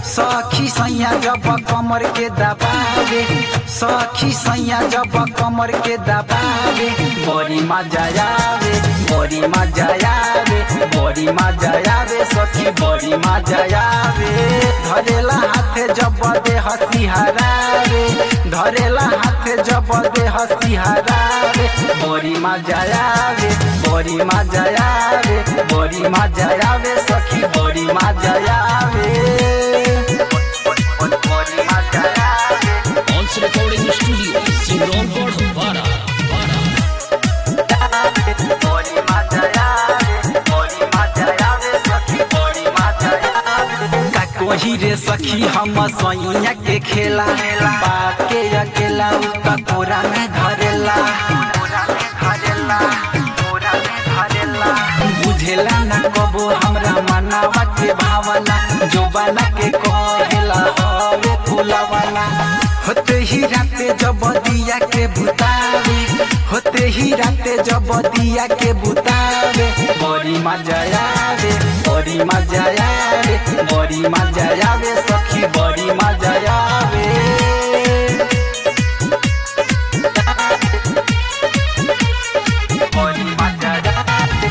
सखी सैया जब कमर के दबावे सखी सैया जब कमर के दबावे बड़ी मजा आवे बड़ी मजा आवे बड़ी मजा आवे सखी बड़ी मजा आवे धरेला हाथे जब दे हसी हरावे धरेला हाथे जब दे हसी हरावे बड़ी मजा आवे बड़ी मजा आवे बड़ी मजा आवे सखी बड़ी मजा आवे बड़ी मजा आवे Once Recording Studio, Simronpur, Bara, Bara. बड़ी मजा आवे बड़ी मजा आवे सखी बड़ी मजा आवे का कोही रे सखी हम सैया के खेला पाके अकेला उ का कोरा में धरेला कोरा में धरेला कोरा में धरेला बुझेला ना कबो हमरा मनावा के भावना जोबाना के कहेला हवे फुलावाना होते ही राते जब दिया के बुतावे होते ही राते जब दिया के बुतावे बड़ी मजा आवे बड़ी मजा आवे बड़ी मजा आवे सखी बड़ी मजा आवे बड़ी मजा आवे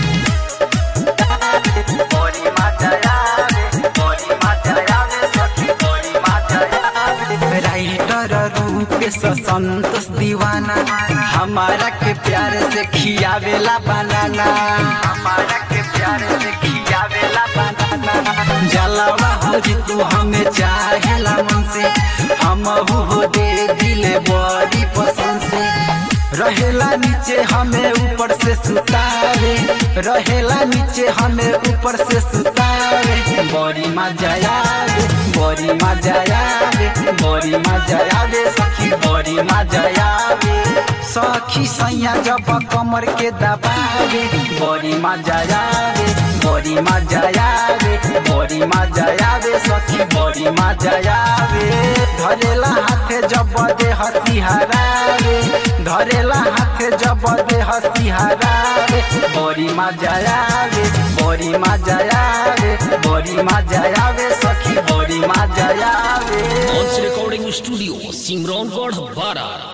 बड़ी मजा आवे बड़ी मजा आवे सखी बड़ी मजा आवे राइटर रूप से संतोष दीवाना हमारा के प्यार से खियावेला बनाना हमारा के प्यार से खियावेला बनाना जलावा हो जी तू हमें चाहेला मन से हम हो दे दिले बड़ी पसंद से रहेला नीचे हमें ऊपर से सुतावे रहेला नीचे हमें ऊपर से सुतावे बड़ी मजा आवे बड़ी मजा आवे बड़ी मजा आवे सखी बड़ी मजा आवे सखी सैया जब कमर के दबावे बड़ी मजा आवे बड़ी मजा आवे बड़ी मजा आवे सखी बड़ी मजा आवे धरेला हाथे जब दे हसी हरावे धरेला हाथे जब दे हसी हरावे बड़ी मजा आवे बड़ी मजा आवे बड़ी मजा आवे सखी बड़ी मजा आवे Once Recording Studio, Simronpur, Bara.